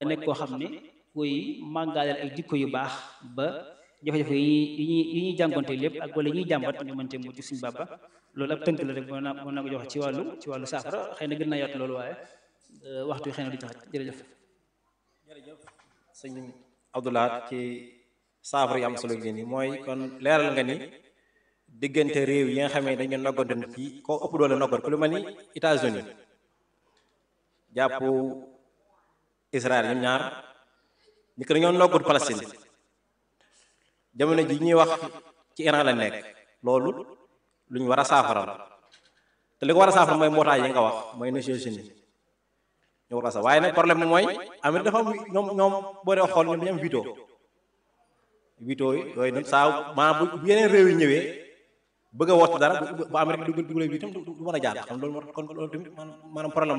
nekk koo xam ne kuy màggaaleel ay jikko yu baax ba jafe-jafe yi ñuy yi ñuy jàngonte lépp ak wala ñuy jàmbat ñu mën cee mucc suñu bàbba loolu ab tënk la rek mën naa mën naa ko joxe ci wàllu ci wàllu saafara xëy na gën naa yaatu loolu waaye waxtu xëy na du tax jërëjëf jërëjëf sëñ Abdoulahat ci saafara yi am solo gi nii mooy kon leeral nga ni diggante réew yi nga xamee dañu noggandoon ci ko ëpp doole noggat ku lu mel ni États-Unis jàpp Israël ñoom ñaar ñi ko dañoo noggut Palestine jamono ji ñuy wax ci Iran la nekk loolu lu ñu war a saafara la te li ko war a saafara mooy mbootaay yi nga wax mooy Nations Unies ñu war a sax waaye nag problème bi mooy Amérique dafa am ñoom ñoom boo dee xool ñoom dañu am veto veto yi yooyu nag saa maanaam bu yeneen réew yi ñëwee bëgg a woote dara bu Amérique dugal dugalee bi itam du mën a jaar xam loolu kon loolu tamit maanaam problème